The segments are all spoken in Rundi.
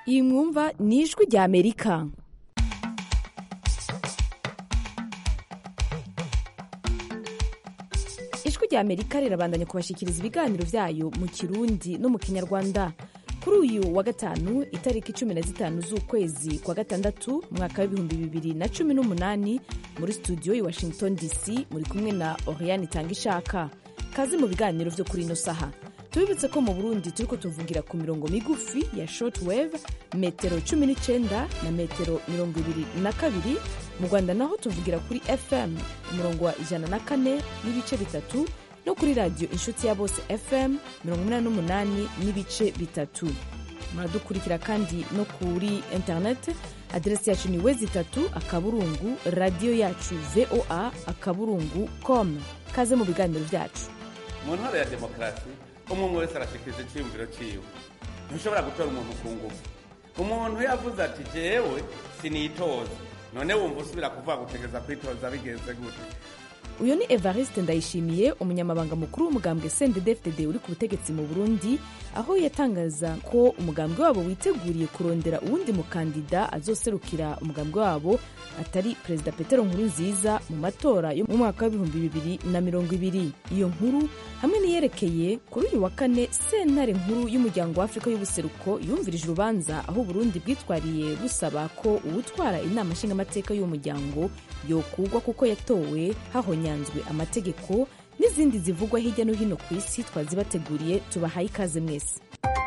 iyi mwumva ni ijwi rya amerika ijwi rya amerika rirabandanya kubashyikiriza ibiganiro byayo mu kirundi no mu kinyarwanda kuri uyu wa gatanu itariki cumi na zitanu z'ukwezi kwa gatandatu mwaka w'ibihumbi bibiri na cumi n'umunani muri studio i washington dc muri kumwe na oriane itanga ishaka kazi mu biganiro byo kuri ino saha tubibutse ko mu burundi turiko tuvugira ku mirongo migufi ya shortwave metero cumi n'icyenda na metero mirongo ibiri na kabiri mu rwanda naho tuvugira kuri fm umurongo wa ijana na kane n'ibice bitatu no kuri radiyo inshuti ya bose fm mirongo inani n'umunani n'ibice bitatu muradukurikira kandi no kuri interineti aderesi yacu ni wezi itatu akaburungu radiyo yacu voa akaburungu com kaze mu biganiro byacu mu ntara ya demokarasi umwe wese arashikiriza icyiyumviro cyiwe ntushobora gutora umuntu ku ngufu umuntu yavuze ati jewe sinitoza none wumva usubira kuvuga gutegereza kwitoza bigenze gute uyu ni evariste ndayishimiye umunyamabanga mukuru w'umugambwe sendedefded uri ku butegetsi mu burundi aho yatangaza ko umugambwe wabo witeguriye kurondera uwundi mukandida azoserukira umugambwe wabo atari perezida petero nkuru nziza mu matora yo mu mwaka w'ibihumbi bibiri na mirongo ibiri iyo nkuru hamwe n'iyerekeye kuri uyu wa kane sentare nkuru y'umuryango wa afurika y'ubuseruko yumvirije urubanza aho uburundi bwitwariye busaba ko uwutwara inama nshingamateka y'uwo muryango yokugwa kuko yatowe hahonyanzwe amategeko n'izindi zivugwa hirya no hino ku isi twazibateguriye tubahaye ikaze mwese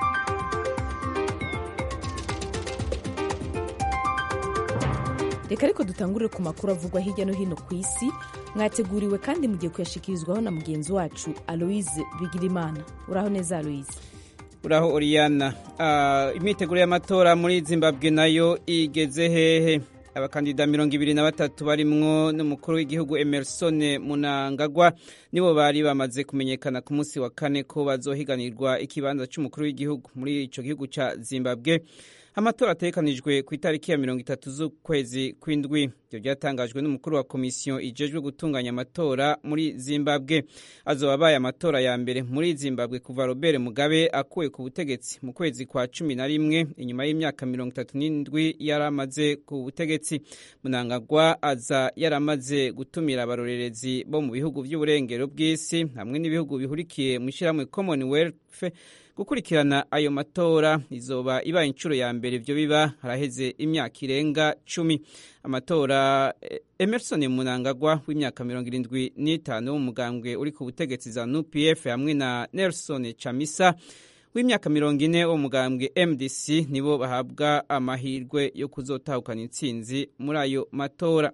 reka ariko dutangurire ku makuru avugwa hirya no hino ku isi mwateguriwe kandi mugiye kuyashikirizwaho na mugenzi wacu aloise bigirimana uraho neza aloise uraho oriyana imyiteguro y'amatora muri zimbabwe nayo igeze hehe abakandida mirongo ibiri na batatu barimwo n'umukuru w'igihugu emerson munangagwa nibo bari bamaze kumenyekana ku munsi wa kane ko bazohiganirwa ikibanza cy'umukuru w'igihugu muri icyo gihugu cya zimbabwe amatora ategekanijwe ku itariki ya mirongo itatu z'ukwezi kw'indwi ibyo byatangajwe n'umukuru wa komisiyo ijejwe gutunganya amatora muri zimbabwe azoba abaye amatora ya mbere muri zimbabwe kuva robert mugabe akuwe ku butegetsi mu kwezi kwa cumi na rimwe inyuma y'imyaka mirongo itatu n'indwi yari amaze ku butegetsi munangagwa aza yaramaze gutumira abarorerezi bo mu bihugu by'uburengero bw'isi hamwe n'ibihugu bihurikiye mu ishyirahamwe commonwealth gukurikirana ayo matora izoba ibaye inshuro ya mbere ibyo biba haraheze imyaka irenga cumi amatora emerson munangagwa w'imyaka mirongo irindwi n'itanu w'umugambwe uri ku butegetsi za nupf hamwe na nelson chamisa w'imyaka mirongo ine wo mugambwe mdc nibo bahabwa amahirwe yo kuzotahukana intsinzi muri ayo matora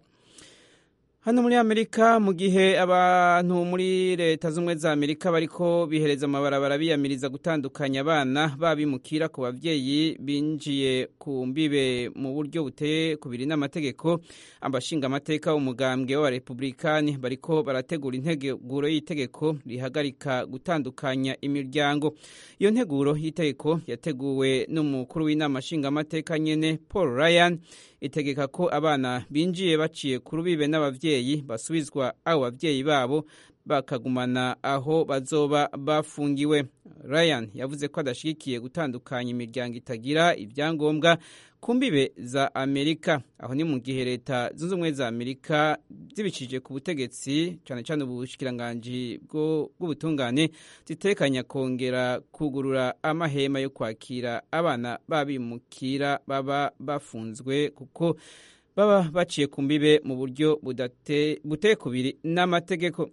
hano muri amerika mu gihe abantu muri leta z'ubumwe za amerika bariko bihereza amabarabara biyamiriza gutandukanya abana babimukira ku babyeyi binjiye ku mbibe mu buryo buteye kubiri n'amategeko abashinga amateka umugambwe w'abarepublikani bariko barategura integuro y'itegeko rihagarika gutandukanya imiryango iyo nteguro y'itegeko yateguwe n'umukuru w'inama nshingamateka nyene paul ryan itegeka ko abana binjiye baciye ku rubibe n'ababyeyi basubizwa abo babyeyi babo bakagumana aho bazoba bafungiwe ryan yavuze ko adashyigikiye gutandukanya imiryango itagira ibyangombwa ku mbibe za amerika aho ni mu gihe leta zunze ubumwe za amerika zibicishije ku butegetsi cyane cyane ubushikiranganji bw'ubutungane zitekanya kongera kugurura amahema yo kwakira abana babimukira baba bafunzwe kuko baba baciye ku mbibe mu buryo buteye kubiri n'amategeko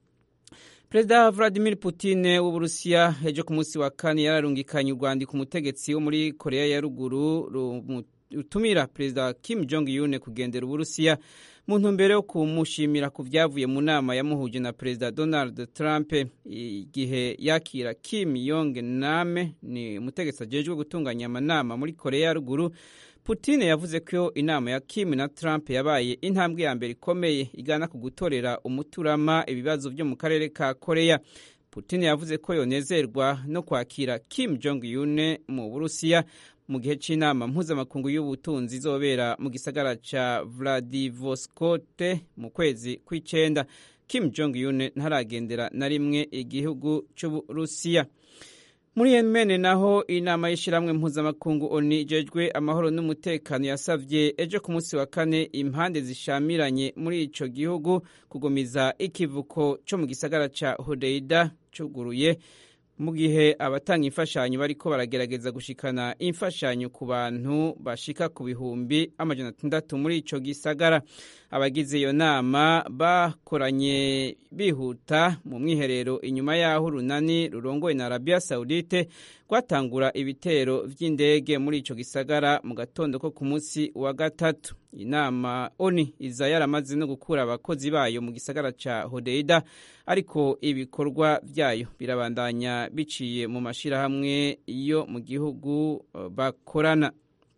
perezida vladimir putin w'uburusiya ejo ku munsi wa kane yararungikanye urwandiko umutegetsi wo muri korea ya ruguru rutumira perezida kim jong un kugendera uburusiya mu ntumbero yo kumushimira ku byavuye mu nama yamuhuje na perezida donald trump igihe yakira kim yong name ni umutegetsi ajejwe gutunganya amanama muri korea ya ruguru Putin yavuze ko inama ya Kim na Trump yabaye intambwe ya mbere ikomeye igana ku gutorera umuturama ibibazo byo mu karere ka Korea. Putin yavuze ko yonezerwa no kwakira Kim Jong Un mu Burusiya mu gihe cy'inama mpuzamakungu y'ubutunzi izobera mu gisagara ca Vladivostok mu kwezi kw'icenda. Kim Jong Un ntaragendera na rimwe igihugu c'Uburusiya. muri yemen naho inama y'ishyirahamwe mpuzamakungu oni ijejwe amahoro n'umutekano yasavye ejo ku munsi wa kane impande zishamiranye muri ico gihugu kugumiza ikivuko co mu gisagara ca hodeida cuguruye mu gihe abatanga imfashanyo bariko baragerageza gushikana imfashanyo ku bantu bashika ku bihumbi amajana atandatu muri ico gisagara abagize iyo nama bakoranye bihuta mu mwiherero inyuma y'aho urunani rurongoye na arabiya sawudite rwatangura ibitero vy'indege muri ico gisagara mu gatondo ko ku munsi wa gatatu inama oni iza yaramaze no gukura abakozi bayo mu gisagara ca hodeida ariko ibikorwa vyayo birabandanya biciye mu mashirahamwe yo mu gihugu bakorana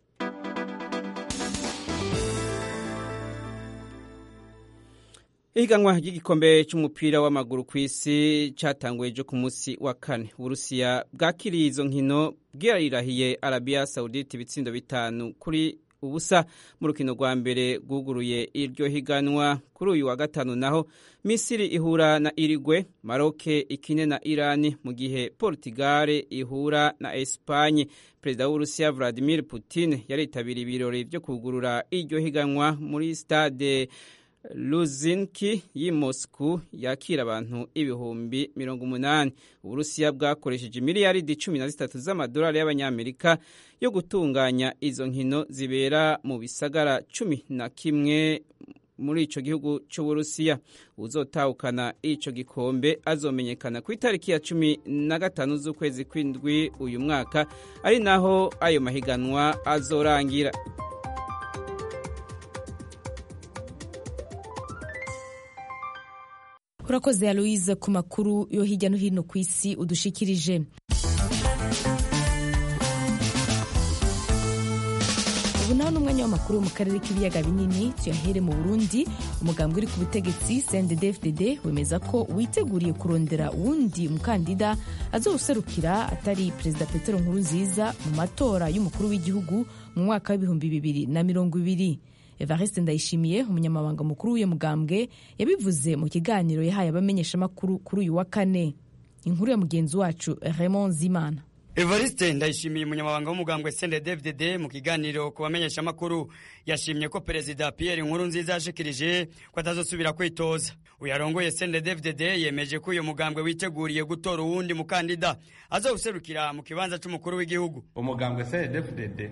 ihiganwa ry'igikombe cy'umupira w'amaguru ku isi cyatanguye ejo ku munsi wa kane uburusiya bwakiriye izo nkino bwirirahiye arabiya sawudite ibitsindo bitanu kuri ubusa mu rukino rwa mbere rwuguruye iryo higanwa kuri uyu wa gatanu naho misiri ihura na irigwe maroke ikine na irani mu gihe portugal ihura na espanye perezida w'uburusiya vladimir putin yaritabiriye ibirori byo kugurura iryo higanwa muri stade Luzinki y'i Moscow yakira abantu ibihumbi mirongo umunani uburusiya bwakoresheje miliyaridi cumi na zitatu z'amadolari y'abanyamerika yo gutunganya izo nkino zibera mu bisagara cumi na kimwe muri ico gihugu c'uburusiya uzotahukana ico gikombe azomenyekana ku itariki ya cumi na gatanu z'ukwezi kw'indwi uyu mwaka ari naho ayo mahiganwa azorangira urakoze aloise ku makuru yo hirya no hino ku isi udushikirije ubu naho ni umwanya w'amakuru mu karere k'ibiyaga binini tuyahere mu burundi umugambwe uri ku butegetsi cndd wemeza ko witeguriye kurondera uwundi mukandida azowuserukira atari perezida petero nkurunziza mu matora y'umukuru w'igihugu mu mwaka w'ibihumbi bibiri na mirongo ibiri evariste ndayishimiye umunyamabanga mukuru w'uyu mugambwe yabivuze mu kiganiro yahaye abamenyeshamakuru kuri uyu wa kane inkuru ya mugenzi wacu raymond zimana evariste ndayishimiye umunyamabanga w'umugambwe sende dvdd mu kiganiro ku bamenyeshamakuru yashimye ko perezida pierre nkuru nziza yashikirije ko atazosubira kwitoza uyarongoye sende dvdd yemeje ko uyu mugambwe witeguriye gutora uwundi mukandida azawuserukira mu kibanza c'umukuru w'igihugu umugambwe sende dvdd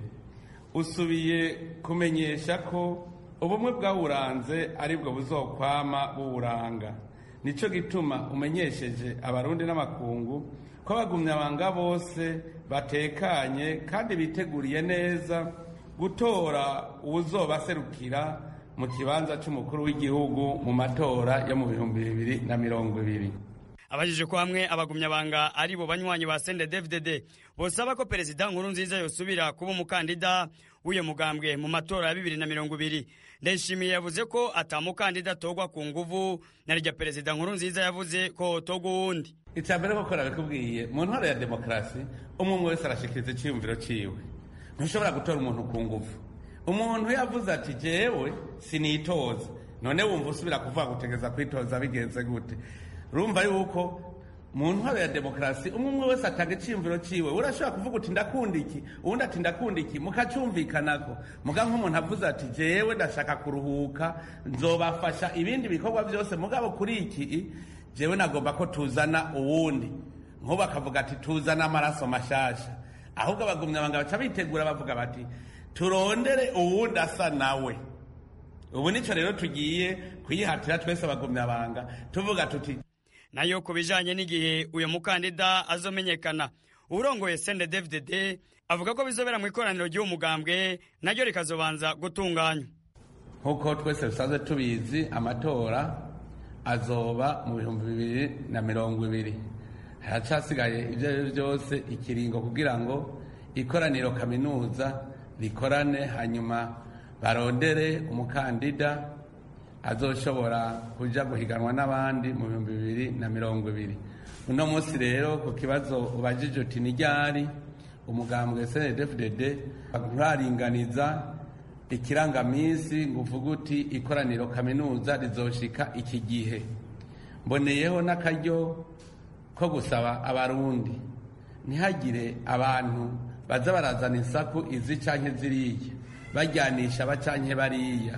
usubiye kumenyesha ko ubumwe bwawuranze aribwo buzokwama buwuranga nicyo gituma umenyesheje abarundi n'amakungu ko abagumyabanga bose batekanye kandi biteguriye neza gutora uwuzobaserukira mu kibanza cy'umukuru w'igihugu mu matora yo mu bihumbi bibiri na mirongo ibiri abajije ko hamwe abagumyabanga ari bo banywanyi ba sende dvdd bosaba ko perezida nkuru nziza yosubira kuba umukandida w'uyo mugambwe mu matora ya bibiri na mirongo ibiri ndayishimiye yavuze ko atamukandida atorwa ku nguvu na rya perezida nkuru nziza yavuze ko hotorwa uwundi icya mbere koko nabikubwiye mu ntwaro ya demokarasi umwe umwe wese arashikiriza icyiyumviro ciwe ntushobora gutora umuntu ku nguvu umuntu yavuze ati jewe sinitoza none wumva usubira kuvuga gutegeza kwitoza bigenze gute urumva yuko mu ntwaro ya demokarasi umwe umwe wese atanga icyiyumviro ciwe urashobora kuvuga uti ndakunda iki uwundi ati ndakunda iki mukacyumvikanako muga nk'umuntu avuze ati jewe ndashaka kuruhuka nzobafasha ibindi bikorwa byose mugabo kuri iki jewe nagomba ko tuzana uwundi nk'ubu akavuga ati tuzana amaraso mashasha ahubwo abagumyabanga baca bitegura bavuga bati turondere uwundi asa nawe ubu nicyo rero tugiye kuyihatira twese abagumyabanga tuvuga tuti nayo ku bijanye n'igihe uyu mukandida azomenyekana urongoye sende dvdd avuga ko bizobera mu ikoraniro ry'uwo mugambwe naryo rikazobanza gutunganywa nk'uko twese dusanzwe tubizi amatora azoba mu bihumbi bibiri na mirongo ibiri haracasigaye ibyo ari byo byose ikiringo kugira ngo ikoraniro kaminuza rikorane hanyuma barondere umukandida azoshobora kuja guhiganwa n'abandi mu bihumbi bibiri na mirongo ibiri uno munsi rero ku kibazo ubajije uti ni ryari umugambwe cndfdd nturaringaniza ikirangaminsi ngo uvuge uti ikoraniro kaminuza rizoshika iki gihe mboneyeho n'akaryo ko gusaba abarundi ntihagire abantu baza barazana insaku izi canke ziriya bajyanisha aba canke bariya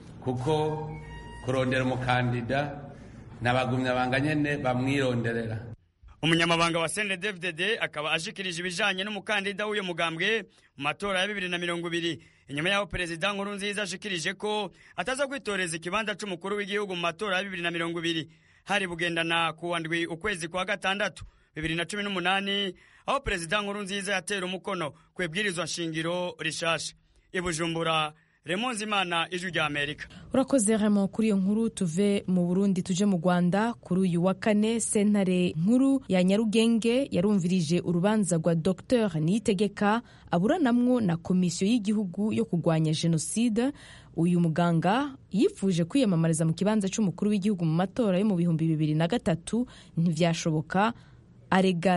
kuko kurondera umukandida nabagumyabanga nyene bamwironderera umunyamabanga wa cndfdd akaba ashikirije ibijanye n'umukandida w'uyo mugambwe mu matora ya bibiri na mirongo ibiri inyuma y'aho perezida nkuru nziza ashikirije ko ataza kwitoreza ikibanza c'umukuru w'igihugu mu matora ya bibiri na mirongo ibiri hari bugendana ku ndwi ukwezi kwa gatandatu bibiri na cumi n'umunani aho perezida nkuru nziza yatera umukono ku ibwirizwa nshingiro rishasha ibujumbura remonzi imana ijwi rya amerika urakoze remo kuri iyo nkuru tuve mu burundi tuje mu rwanda kuri uyu wa kane sentare nkuru ya nyarugenge yarumvirije urubanza rwa dr niyitegeka aburanamwo na komisiyo y'igihugu yo kurwanya jenoside uyu muganga yifuje kwiyamamariza mu kibanza cy'umukuru w'igihugu mu matora yo mu bihumbi bibiri na gatatu ntibyashoboka arega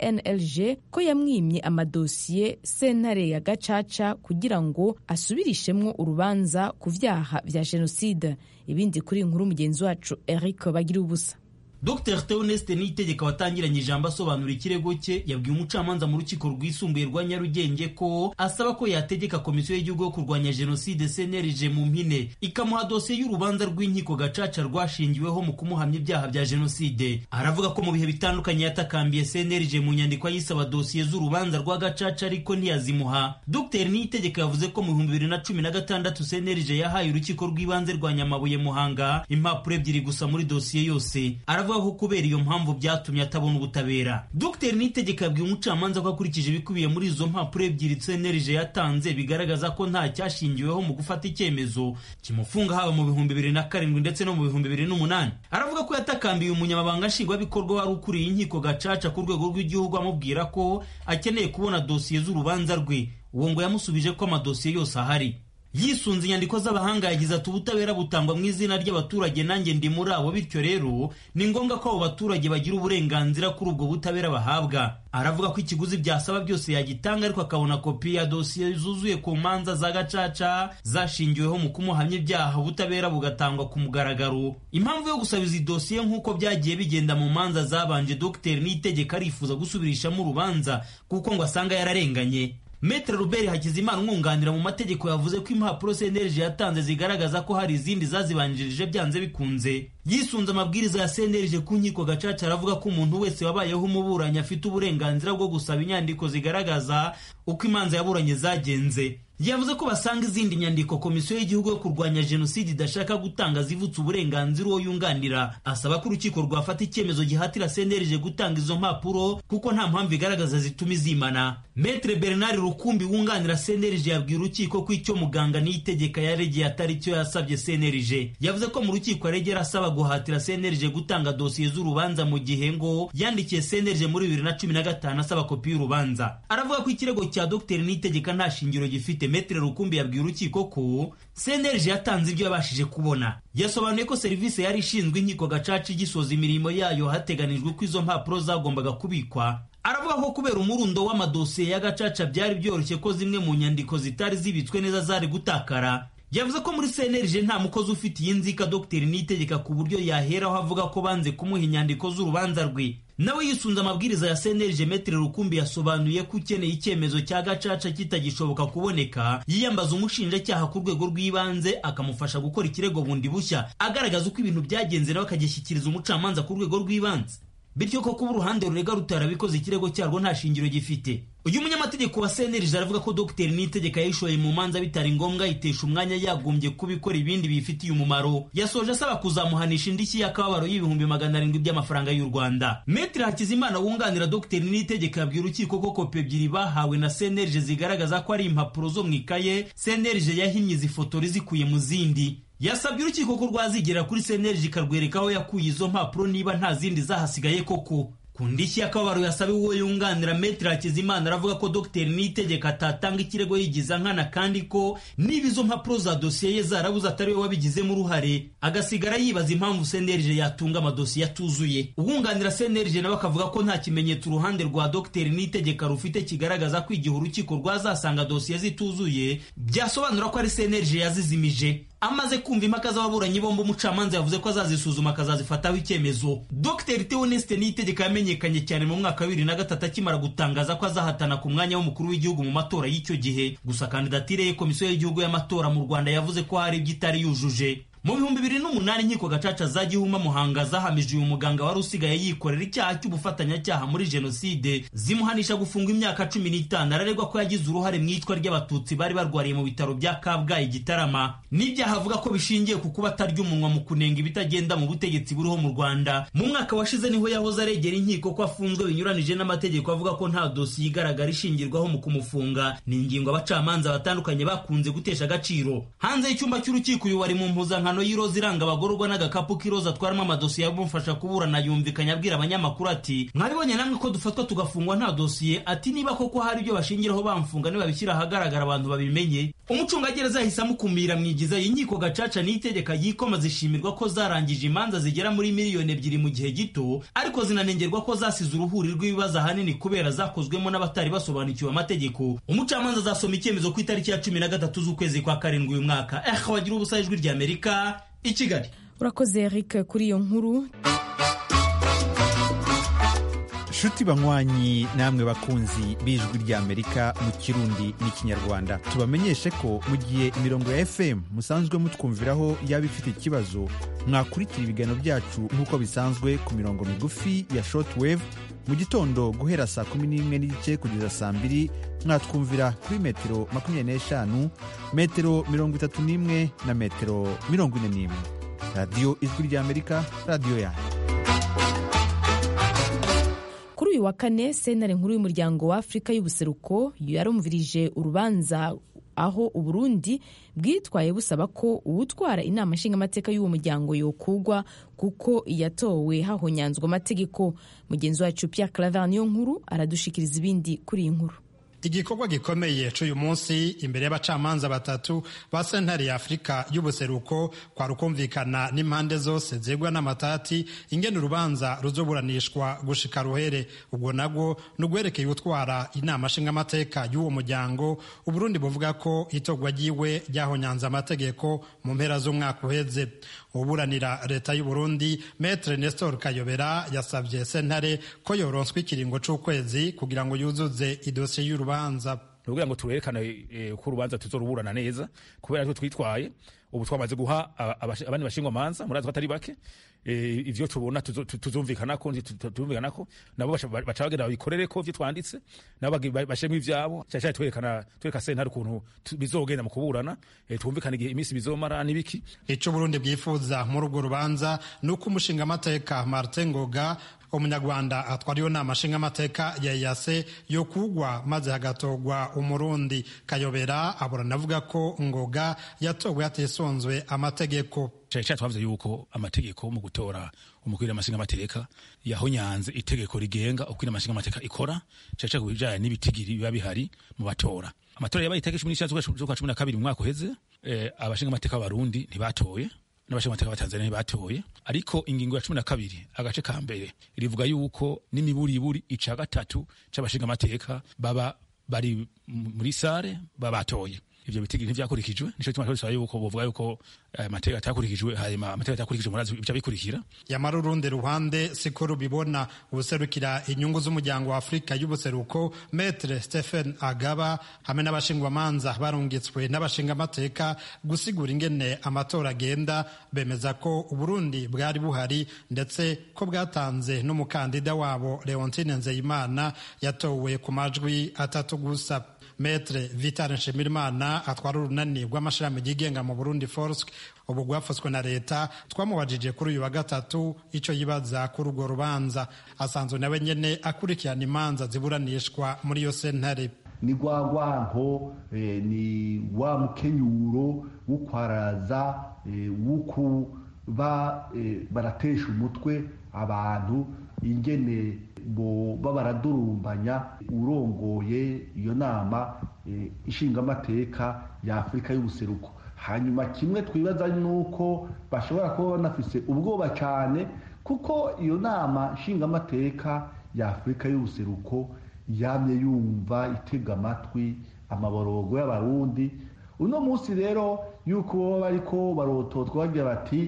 cnlg ko yamwimye amadosiye sentare ya gacaca kugira ngo asubirishemwo urubanza ku vyaha vya jenoside ibindi kuri inkuru mugenzi wacu eric bagira ubusa Dr Theoneste Niyitegeka watangiranye ijambo asobanura ikirego cye yabwiye umucamanza mu rukiko rwisumbuye rwa Nyarugenge ko asaba ko yategeka komisiyo y'igihugu yo kurwanya jenoside CNLG mu mpine ikamuha dosiye y'urubanza rw'inkiko gacaca rwashingiweho mu kumuhamya ibyaha bya jenoside aravuga ko mu bihe bitandukanye yatakambiye CNLG mu nyandiko yisaba dosiye z'urubanza rwa gacaca ariko ntiyazimuha Dr Niyitegeka yavuze ko mu bihumbi bibiri na cumi na gatandatu CNLG yahaye urukiko rw'ibanze rwa Nyamabuye Muhanga impapuro ebyiri gusa muri dosiye yose aravuga ko kubera iyo mpamvu byatumye atabona ubutabera Dr Niyitegeka yabwiye umucamanza ko akurikije ibikubiye muri izo mpapuro ebyiri CNLG yatanze bigaragaza ko nta cyashingiweho mu gufata icyemezo kimufunga haba mu bihumbi bibiri na karindwi ndetse no mu bihumbi bibiri n'umunani aravuga ko yatakambiye umunyamabanga nshingwabikorwa wari ukuriye inkiko gacaca ku rwego rw'igihugu amubwira ko akeneye kubona dosiye z'urubanza rwe uwo ngo yamusubije ko amadosiye yose ahari yisunze inyandiko z'abahanga yagize ati ubutabera butangwa mu izina ry'abaturage nanjye ndi muri abo bityo rero ni ngombwa ko abo baturage bagira uburenganzira kuri ubwo butabera bahabwa aravuga ko ikiguzi byasaba byose yagitanga ariko akabona kopi ya dosiye zuzuye ku manza za gacaca zashingiweho mu kumuhamya ibyaha ubutabera bugatangwa ku mugaragaro impamvu yo gusaba izi dosiye nk'uko byagiye bigenda mu manza zabanje dogiteri n'itegeko arifuza gusubirishamo urubanza kuko ngo asanga yararenganye Metre Robert Hakizimana umwunganira mu mategeko yavuze ko impapuro CNLG yatanze zigaragaza ko hari izindi zazibanjirije byanze bikunze yisunze amabwiriza ya CNLG ku nkiko gacaca aravuga ko umuntu wese wabayeho umuburanyi afite uburenganzira bwo gusaba inyandiko zigaragaza uko imanza yaburanye zagenze yavuze ko basanga izindi nyandiko komisiyo y'igihugu yo kurwanya jenoside idashaka gutanga zivutse uburenganzira uwo yunganira asaba ko urukiko rwafata icyemezo gihatira CNLG gutanga izo mpapuro kuko nta mpamvu igaragaza zituma izimana Metre Bernard Rukumbi wunganira CNLG yabwiye urukiko ko icyo muganga niyitegeka yaregeye atari cyo yasabye CNLG yavuze ko mu rukiko yaregera asaba guhatira CNLG gutanga dosiye z'urubanza mu gihe ngo yandikiye CNLG muri bibiri na cumi na gatanu asaba kopi y'urubanza aravuga ko ikirego cya Dr Niyitegeka nta shingiro gifite Metre Rukumbi yabwiye urukiko ko CNLG yatanze ibyo yabashije kubona yasobanuye ko serivisi yari ishinzwe inkiko gacaca igisoza imirimo yayo hateganijwe ko izo mpapuro zagombaga kubikwa aravuga ko kubera umurundo w'amadosiye ya gacaca byari byoroshye ko zimwe mu nyandiko zitari zibitswe neza zari gutakara yavuze ko muri CNLG nta mukozi ufite iyi nzika Dr Niyitegeka ku buryo yaheraho avuga ko banze kumuha inyandiko z'urubanza rwe nawe yisunze amabwiriza ya CNLG Metre Rukumbi yasobanuye ko ukeneye icyemezo cya gacaca kitagishoboka kuboneka yiyambaza umushinjacyaha ku rwego rw'ibanze akamufasha gukora ikirego bundi bushya agaragaza uko ibintu byagenze nawe akagishyikiriza umucamanza ku rwego rw'ibanze bityo ko kuba uruhande rurega rutarabikoze ikirego cyarwo nta shingiro gifite uyu munyamategeko wa CNLG aravuga ko Dr Niyitegeka yayishoye mu manza bitari ngombwa yitesha umwanya yagombye kubikora ibindi bifitiye umumaro yasoje asaba kuzamuhanisha indishyi y'akababaro y'ibihumbi magana arindwi by'amafaranga y'u Rwanda Metre Hakizimana wunganira Dr Niyitegeka yabwiye urukiko ko kopi ebyiri bahawe na CNLG zigaragaza ko ari impapuro zo mu ikaye CNLG yahinnye izi fotori zikuye mu zindi yasabye urukiko ko rwazigera kuri CNLG ikarwereka aho yakuye izo mpapuro niba nta zindi zahasigaye koko ku ndishyi y'akababaro yasabiwe uwo yunganira Metre Hakizimana aravuga ko Dr Niyitegeka atatanga ikirego yigiza nkana kandi ko niba izo mpapuro za dosiye ye zarabuze atari we wabigizemo uruhare agasigara yibaza impamvu CNLG yatunga amadosiye atuzuye uwunganira CNLG nawe akavuga ko nta kimenyetso uruhande rwa Dr Niyitegeka rufite kigaragaza ko igihe urukiko rwazasanga dosiye zituzuye byasobanura ko ari CNLG yazizimije amaze kumva impaka z'ababuranyi bombi umucamanza yavuze ko azazisuzuma akazazifataho icyemezo dr theoneste niyitegeka yamenyekanye cyane mu mwaka wa bibiri na gatatu akimara gutangaza ko azahatana ku mwanya w'umukuru w'igihugu mu matora y'icyo gihe gusa kandidatire ye komisiyo y'igihugu y'amatora mu rwanda yavuze ko hari ibyo itari yujuje mu bihumbi bibiri n'umunani inkiko gacaca za gihuma muhanga zahamije uyu muganga wari usigaye yikorera icyaha cy'ubufatanyacyaha muri jenoside zimuhanisha gufungwa imyaka cumi n'itanu araregwa ko yagize uruhare mu iyicwa ry'abatutsi bari barwariye mu bitaro bya kabgayi gitarama n'ibyaha avuga ko bishingiye ku kuba atarya umunwa mu kunenga ibitagenda mu butegetsi buriho mu rwanda mu mwaka washize niho yahoze aregera inkiko ko afunzwe binyuranije n'amategeko avuga ko nta dosiye igaragara ishingirwaho mu kumufunga ni ingingo abacamanza batandukanye bakunze gutesha agaciro hanze y'icyumba cy'urukiko uyu wari mu mpuzankano impano y'iroza iranga abagororwa n'agakapu k'iroza atwaramo amadosiye amufasha kuburana yumvikanye abwira abanyamakuru ati mwabibonye namwe ko dufatwa tugafungwa nta dosiye ati niba koko hari ibyo bashingiraho bamfunga nibabishyira ahagaragara abantu babimenye umucungagereza yahise amukumira mwigiza inkiko gacaca n'itegeka yikoma zishimirwa ko zarangije imanza zigera muri miliyoni ebyiri mu gihe gito ariko zinanengerwa ko zasize uruhuri rw'ibibazo ahanini kubera zakozwemo n'abatari basobanukiwe amategeko umucamanza azasoma icyemezo ku itariki ya cumi na gatatu z'ukwezi kwa karindwi uyu mwaka eh wagira ubusa ijwi ry'amerika i kigali urakoze eric kuri iyo nkuru nshuti banywanyi namwe bakunzi b'ijwi ry'amerika mu kirundi n'ikinyarwanda tubamenyeshe ko mu gihe imirongo ya fm musanzwe mutwumviraho yaba ifite ikibazo mwakurikira ibiganiro byacu nk'uko bisanzwe ku mirongo migufi ya shortwave mu gitondo guhera saa kumi n'imwe n'igice kugeza saa mbiri mwatwumvira kuri metero makumyabiri n'eshanu metero mirongo itatu n'imwe na metero mirongo ine n'imwe radiyo ijwi ry'amerika radiyo yanyu kuri uyu wa kane sentare nkuru y'umuryango wa afurika y'ubuseruko yarumvirije urubanza aho uburundi bwitwaye busaba ko uwutwara inama nshingamateka y'uwo muryango yokugwa kuko yatowe hahonyanzwe amategeko mugenzi wacu Pierre Claver niyo nkuru aradushikiriza ibindi kuri iyi nkuru igikorwa gikomeye cy'uyu munsi imbere y'abacamanza batatu ba sentare ya afurika y'ubuseruko kwa rukumvikana n'impande zose zegwa n'amatati ingene urubanza ruzoburanishwa gushika ruhere ubwo nabwo ni ugwerekeye utwara inama nshingamateka y'uwo muryango uburundi buvuga ko itorwa ryiwe ryahonyanze amategeko mu mpera z'umwaka uheze uburanira leta y'uburundi metre nestor kayobera yasabye sentare ko yoronswa ikiringo c'ukwezi kugira ngo yuzuze idosiye y'urubanza kugira ngo tuwerekane uko urubanza tuzoruburana neza kubera ko twitwaye ubu twamaze guha abandi bashingwamanza murazi ko atari bake ivyo tubona tuzumvikana ko tuzumvikana ko nabo baca bagenda babikorere ko ivyo twanditse nabo bashemwe ivyabo cyane twerekana twereka sentare ukuntu bizogenda mu kuburana twumvikana igihe iminsi bizomara n'ibiki ico Burundi bwifuza muri urwo rubanza ni uko umushingamateka Martin Ngoga umunyarwanda atwara iyo nama nshingamateka ya yase yo kugwa maze hagatogwa umurundi kayobera aburana avuga ko ngoga yatowe hatisonzwe amategeko cyane cyane twavuze yuko amategeko mu gutora umukuru w'amashingamateka yahonyanze itegeko rigenga uko amashingamateka ikora cyane cyane ku bijyanye n'ibitigiri biba bihari mu batora amatora yabaye itariki cumi n'icyenda z'ukwa cumi na kabiri mu mwaka uheze abashingamateka b'abarundi ntibatoye n'abashingamateka ba Tanzania ntibatoye ariko ingingo ya cumi na kabiri agace ka mbere rivuga yuko n'imiburiburi ica gatatu c'abashingamateka baba bari muri sare baba batoye ivyo bitigiri ntivyakurikijwe nico gituma twasaba yuko bovuga yuko amategeko atakurikijwe hanyuma amategeko atakurikijwe murazi bica bikurikira yamara urundi ruhande siko rubibona ubuserukira inyungu z'umuryango wa afurika y'ubuseruko metre stephen agaba hamwe n'abashingwamanza barungitswe n'abashingamateka gusigura ingene amatora agenda bemeza ko uburundi bwari buhari ndetse ko bwatanze n'umukandida wabo leontine nzeyimana yatowe ku majwi atatu gusa metre vital nshimirimana atwara urunani rw'amashirahamwe yigenga mu burundi forsk ubu rwafashwe na leta twamubajije kuri uyu wa gatatu ico yibaza kuri urwo rubanza asanzwe nawe nyene akurikirana imanza ziburanishwa muri iyo sentare ni rwa rwanko ni wa mukenyuro w'ukwaraza w'ukuba baratesha umutwe abantu ingene boba baradurumbanya urongoye iyo nama ishingamateka ya afurika y'ubuseruko hanyuma kimwe twibaza ni uko bashobora kuba banafise ubwoba cyane kuko iyo nama nshingamateka ya afurika y'ubuseruko yamye yumva itega amatwi amaborogo y'abarundi uno munsi rero yuko baba bariko barototwa bagira bati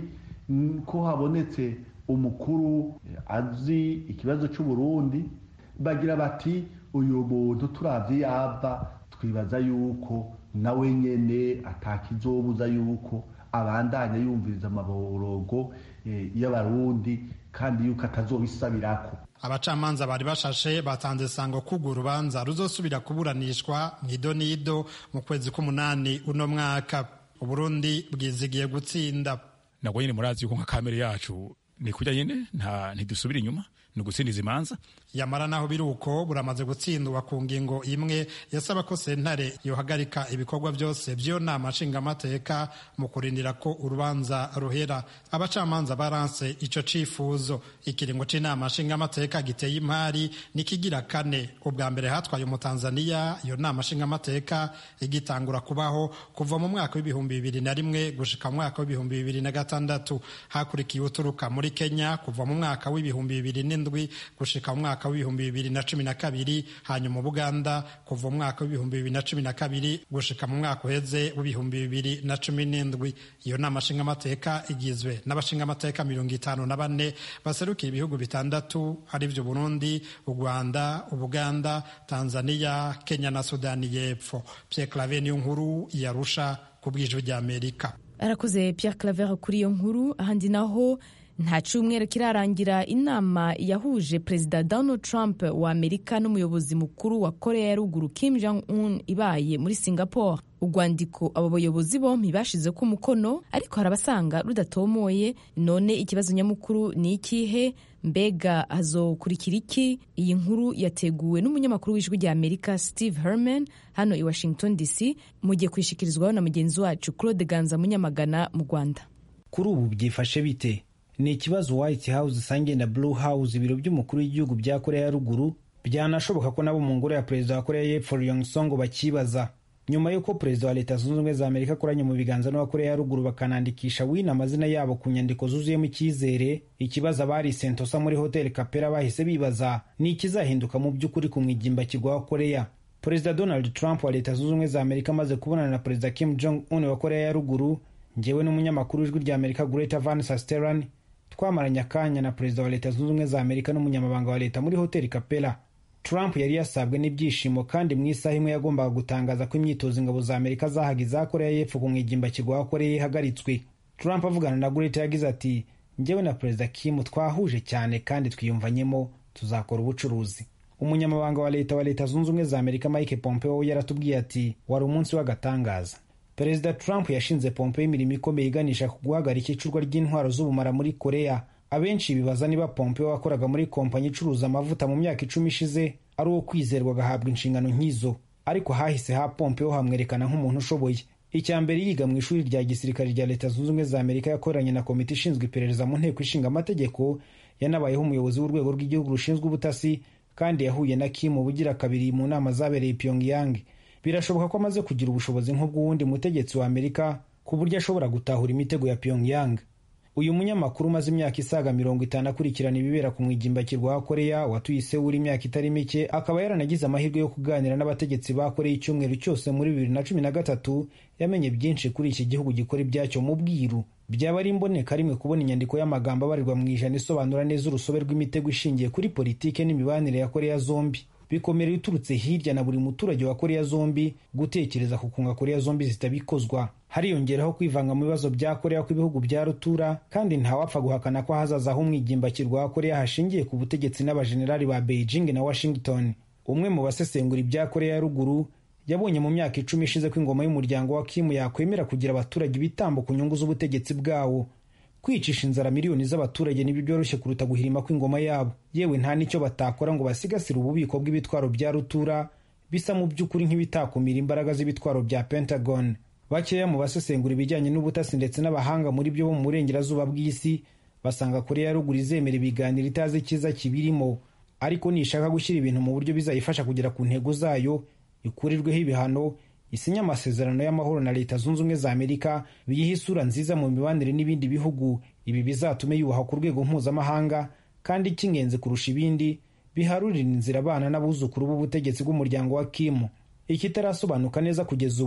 ko habonetse umukuru azi ikibazo cy'uburundi bagira bati uyu muntu turavye yava twibaza yuko nawe nyene atakizobuza yuko abandanya yumviriza amaborogo y'abarundi kandi yuko atazobisabirako abacamanza bari bashashe batanze sango kugwa urubanza ruzosubira kuburanishwa nido nido mu kwezi k'umunani uno mwaka uburundi bwizigiye gutsinda nabwo nyine murazi yuko nka kamere yacu ni kurya nyine nta ntidusubira inyuma ni ugutsindiza imanza yamara naho biri uko buramaze gutsindwa ku ngingo imwe yasaba ko sentare yohagarika ibikorwa byose by'iyo nama nshingamateka mu kurindira ko urubanza ruhera abacamanza baranse ico cifuzo ikiringo c'inama nshingamateka giteye imari nikigira kane ubwa mbere hatwaye umutanzaniya iyo nama nshingamateka igitangura kubaho kuva mu mwaka w'ibihumbi bibiri na rimwe gushika mu mwaka w'ibihumbi bibiri na gatandatu hakurikiye uturuka muri kenya kuva mu mwaka w'ibihumbi bibiri n'indwi gushika mu mwaka w'ibihumbi bibiri na cumi na kabiri hanyuma buganda kuva mu mwaka w'ibihumbi bibiri na cumi na kabiri gushika mu mwaka uheze w'ibihumbi bibiri na cumi n'indwi iyo nama nshingamateka igizwe n'abashingamateka mirongo itanu na bane baserukiye ibihugu bitandatu arivyo burundi u rwanda ubuganda tanzania kenya na sudani y'epfo pierre clave niyo nkuru yarusha ku bwijwi ry'amerika arakoze Pierre Claver kuri iyo nkuru ahandi naho nta cyumweru kirarangira inama yahuje perezida donald trump wa amerika n'umuyobozi mukuru wa korea ya ruguru kim jong un ibaye muri singapore urwandiko abo bayobozi bombi bashize ko umukono ariko hari abasanga rudatomoye none ikibazo nyamukuru ni ikihe mbega hazokurikira iki iyi nkuru yateguwe n'umunyamakuru w'ijwi rya amerika steve herman hano i washington dc mugiye kwishikirizwaho na mugenzi wacu claude ganza munyamagana mu rwanda kuri ubu byifashe bite ni ikibazo white house isangiye na blue house ibiro by'umukuru w'igihugu bya korea ya ruguru byanashoboka ko nabo mu ngoro ya perezida wa korea y'epfo ryong song bakibaza nyuma y'uko perezida wa leta zunze ubumwe za amerika akoranye mu biganza n'uwa korea ya ruguru bakanandikisha wino amazina yabo ku nyandiko zuzuyemo icyizere ikibazo abari sentosa muri hoteli kapera bahise bibaza ni ikizahinduka mu by'ukuri ku mwigimbakirwa wa korea perezida donald trump wa leta zunze ubumwe za amerika amaze kubonana na perezida kim jong un wa korea ya ruguru njyewe n'umunyamakuru w'ijwi rya amerika greta van sasteran twamaranye akanya na perezida wa leta zunze ubumwe za amerika n'umunyamabanga wa leta muri hoteli kapera trump yari yasabwe n'ibyishimo kandi mu isaha imwe yagombaga gutangaza ko imyitozo ingabo za amerika zahaga iza korea y'epfo ku mwigimbakirwa wa korea ihagaritswe trump avugana na greta yagize ati njyewe na perezida kim twahuje cyane kandi twiyumvanyemo tuzakora ubucuruzi umunyamabanga wa leta wa leta zunze ubumwe za amerika mike pompeo yaratubwiye ati wari umunsi w'agatangaza perezida trump yashinze pompeo imirimo ikomeye iganisha ku guhagarika icurwa ry'intwaro z'ubumara muri korea abenshi bibaza niba pompeo wakoraga muri kompanyi icuruza amavuta mu myaka icumi ishize ari uwo kwizerwa agahabwa inshingano nk'izo ariko hahise ha pompeo hamwerekana nk'umuntu ushoboye icya mbere yiga mu ishuri rya gisirikare rya leta zunze ubumwe za amerika yakoranye na komite ishinzwe iperereza mu nteko ishinga amategeko yanabayeho umuyobozi w'urwego rw'igihugu rushinzwe ubutasi kandi yahuye na kim ubugira kabiri mu nama zabereye pyongyang birashoboka ko amaze kugira ubushobozi nk'ubw'uwundi mutegetsi wa amerika ku buryo ashobora gutahura imitego ya pyongyang uyu munyamakuru umaze imyaka isaga mirongo itanu akurikirana ibibera ku mwigimbakirwa wa korea watuye isewuri imyaka itari mike akaba yaranagize amahirwe yo kuganira n'abategetsi ba korea icyumweru cyose muri bibiri na cumi na gatatu yamenye byinshi kuri iki gihugu gikora ibyacyo mu bwiru byaba ari imboneka rimwe kubona inyandiko y'amagambo abarirwa mu ijana isobanura neza urusobe rw'imitego ishingiye kuri politike n'imibanire ya korea zombi bikomera iturutse hirya na buri muturage wa korea zombi gutekereza ku kunga korea zombi zitabikozwa hariyongeraho kwivanga mu bibazo bya korea kw'ibihugu bya rutura kandi ntawapfa guhakana ko hazaza aho umwigimbakirwa wa korea hashingiye ku butegetsi n'abajenerali ba beijing na washington umwe mu basesengura ibya korea ya ruguru yabonye mu myaka icumi ishize ko ingoma y'umuryango wa kimu yakwemera kugira abaturage ibitambo ku nyungu z'ubutegetsi bwawo kwicisha inzara miliyoni z'abaturage nibyo byoroshye kuruta guhirima kw'ingoma yabo yewe nta n'icyo batakora ngo basigasire ububiko bw'ibitwaro bya rutura bisa mu by'ukuri nk'ibitakumira imbaraga z'ibitwaro bya pentagon bakeya mu basesengura ibijyanye n'ubutasi ndetse n'abahanga muri byo bo mu burengerazuba bw'isi basanga korea ya ruguru izemera ibiganiro itazi icyiza kibirimo ariko nishaka gushyira ibintu mu buryo bizayifasha kugera ku ntego zayo ikurirweho ibihano isinya amasezerano y'amahoro na leta zunze ubumwe za amerika biyiha isura nziza mu mibanire n'ibindi bihugu ibi bizatume yubahwa ku rwego mpuzamahanga kandi icy'ingenzi kurusha ibindi biharurira inzira abana n'abuzukuru b'ubutegetsi bw'umuryango wa kimu ikitarasobanuka neza kugeza ubu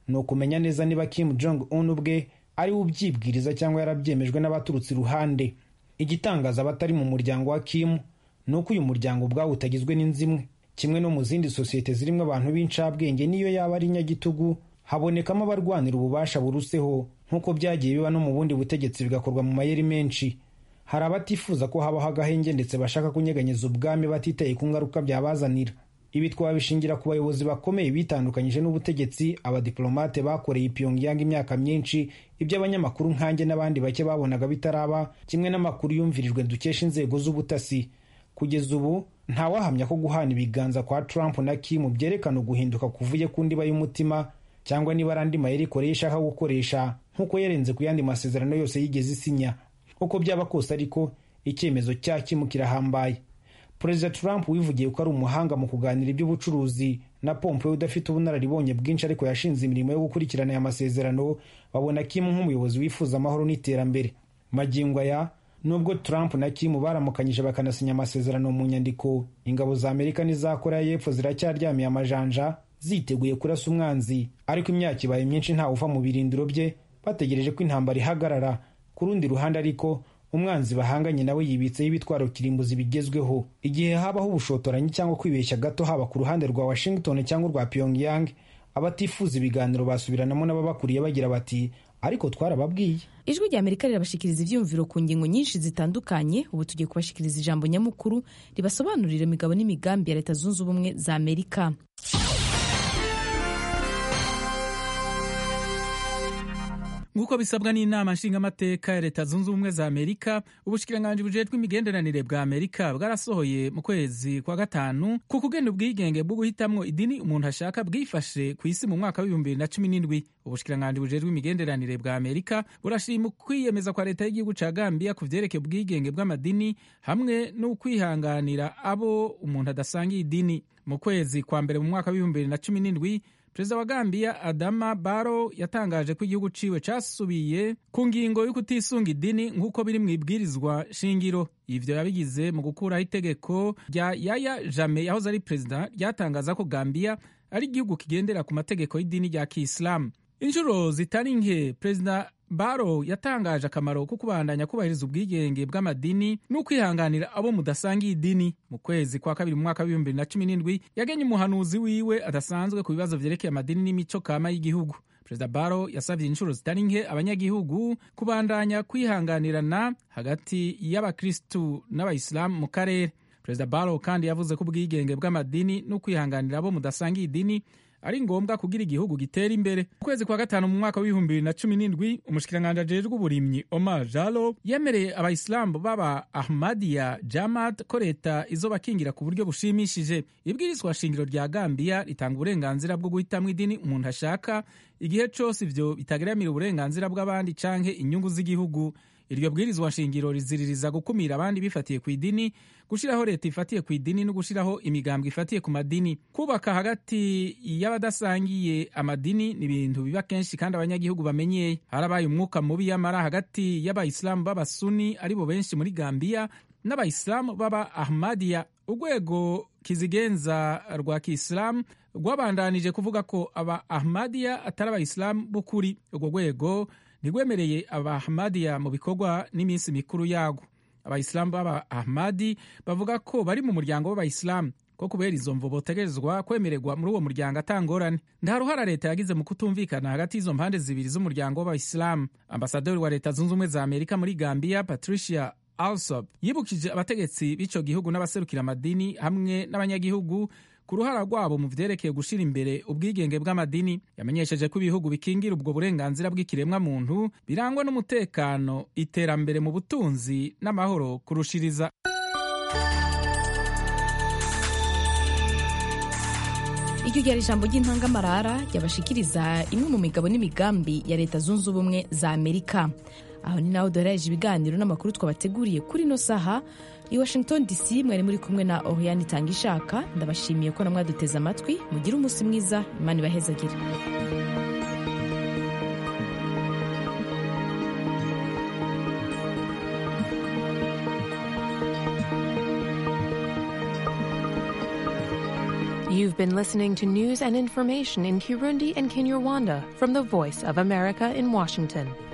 ni ukumenya neza niba kim jong un ubwe ari we ubyibwiriza cyangwa yarabyemejwe n'abaturutse iruhande igitangaza abatari mu muryango wa kim ni uko uyu muryango ubwawo utagizwe n'inzimwe kimwe no mu zindi sosiyete zirimo abantu b'incabwenge niyo yaba ari inyagitugu habonekamo abarwanira ububasha buruseho nk'uko byagiye biba no mu bundi butegetsi bigakorwa mu mayeri menshi hari abatifuza ko habaho agahenge ndetse bashaka kunyeganyeza ubwami batitaye ku ngaruka byabazanira ibi twabishingira ku bayobozi bakomeye bitandukanyije n'ubutegetsi abadiplomate bakoreye Pyongyang imyaka myinshi ibyo abanyamakuru nkanjye n'abandi bake babonaga bitaraba kimwe n'amakuru yumvirijwe dukesha inzego z'ubutasi kugeza ubu ntawahamya ko guhana ibiganza kwa Trump na Kim byerekana uguhinduka kuvuye ku ndiba y'umutima cyangwa niba ari andi mayeri koreya ishaka gukoresha nk'uko yarenze ku yandi masezerano yose yigeze isinya uko byaba kose ariko icyemezo cya Kim kirahambaye perezida Trump wivugiye ko ari umuhanga mu kuganira iby'ubucuruzi na Pompeo udafite ubunararibonye bwinshi ariko yashinze imirimo yo gukurikirana aya masezerano babona Kim nk'umuyobozi wifuza amahoro n'iterambere magingo aya nubwo Trump na Kim baramukanyije bakanasinya amasezerano mu nyandiko ingabo za Amerika n'iza Korea y'Epfo ziracyaryamiye amajanja ziteguye kurasa umwanzi ariko imyaka ibaye myinshi ntawe uva mu birindiro bye bategereje ko intambara ihagarara ku rundi ruhande ariko umwanzi bahanganye nawe yibitseho ibitwaro kirimbuzi bigezweho igihe habaho ubushotoranyi cyangwa kwibeshya gato haba ku ruhande rwa Washington cyangwa urwa Pyongyang abatifuza ibiganiro basubiranamo n'ababakuriye bagira bati ariko twarababwiye ijwi rya amerika rirabashikiriza ibyiyumviro ku ngingo nyinshi zitandukanye ubu tugiye kubashikiriza ijambo nyamukuru ribasobanurira imigabo n'imigambi ya leta zunze ubumwe za amerika nk'uko bisabwa n'inama nshingamateka ya leta zunze ubumwe za amerika ubushikiranganji bujejwe imigenderanire bwa amerika bwarasohoye mu kwezi kwa gatanu ku kugena ubwigenge bwo guhitamwo idini umuntu ashaka bwifashe ku isi mu mwaka w'ibihumbi bibiri na cumi n'indwi ubushikiranganji bujejwe imigenderanire bwa amerika burashima ukwiyemeza kwa leta y'igihugu ca gambiya ku vyerekeye ubwigenge bw'amadini hamwe n'ukwihanganira abo umuntu adasangiye idini mu kwezi kwa mbere mu mwaka w'ibihumbi bibiri na cumi n'indwi perezida wa gambiya adama baro yatangaje ko igihugu ciwe casubiye ku ngingo yo kutisunga idini nk'uko biri mu ibwirizwa shingiro ivyo yabigize mu gukuraho itegeko rya yaya jame yahoze ari perezida ryatangaza ko gambiya ari igihugu kigendera ku mategeko y'idini rya kisilamu inshuro zitari nke perezida baro yatangaje akamaro ko kubandanya kubahiriza ubwigenge bw'amadini n'ukwihanganira abo mudasangiye idini mu kwezi kwa kabiri mu mwaka w'ibihumbi bibiri na cumi n'indwi yagenye umuhanuzi wiwe adasanzwe ku bibazo vyerekeye amadini n'imico kama y'igihugu perezida baro yasabye inshuro zitari nke abanyagihugu kubandanya kwihanganirana hagati y'abakristu n'abayisilamu mu karere perezida baro kandi yavuze ko ubwigenge bw'amadini n'ukwihanganira abo mudasangiye idini ari ngombwa kugira igihugu gitera imbere mu kwezi kwa gatanu mu mwaka w'ibihumbi bibiri na cumi n'indwi umushikiranganji ajejwe uburimyi omar jalo yemereye abayisilamu b'aba ahmadiya jamad ko leta izobakingira ku buryo bushimishije ibwirizwa shingiro rya gambiya ritanga uburenganzira bwo guhitamwo idini umuntu ashaka igihe cose ivyo bitageramira uburenganzira bw'abandi canke inyungu z'igihugu iryo bwirizwa shingiro riziririza gukumira abandi bifatiye ku idini gushyiraho leta ifatiye ku idini no gushyiraho imigambwe ifatiye ku madini kubaka hagati y'abadasangiye amadini ni ibintu biba kenshi kandi abanyagihugu bamenyeye harabaye umwuka mubi y'amara hagati y'abayisilamu b'abasuni aribo benshi muri gambiya n'abayisilamu b'aba ahmadiya urwego kizigenza rwa kisilamu rwabandanije kuvuga ko aba ahmadiya atari abayisilamu b'ukuri urwo rwego ntirwemereye abahmadiya mu bikorwa n'iminsi mikuru yago abayisilamu b'aba ahmadi bavuga ko bari mu muryango w'abayisilamu ko kubera izo mvo botegerezwa kwemererwa muri uwo muryango atangorane nta ruhara leta yagize mu kutumvikana hagati y'izo mpande zibiri z'umuryango w'abayisilamu ambasaderi wa leta zunze ubumwe za amerika muri gambiya patricia alsop yibukije abategetsi b'ico gihugu n'abaserukira amadini hamwe n'abanyagihugu ku ruhara rwabo mu vyerekeye gushira imbere ubwigenge bw'amadini yamenyesheje ko ibihugu bikingira ubwo burenganzira bw'ikiremwa muntu birangwa n'umutekano iterambere mu butunzi n'amahoro kurushiriza iryo ryari ijambo ry'intangamarara ryabashikiriza imwe mu migabo n'imigambi ya leta zunze ubumwe za amerika aho ni naho duherereje ibiganiro n'amakuru twabateguriye kuri ino saha i washington dc mwari muri kumwe na oriane itanga ishaka ndabashimiye ko namwaduteze amatwi mugire umunsi mwiza imana ibahezagire You've been listening to news and information in Kirundi and Kinyarwanda from the Voice of America in Washington.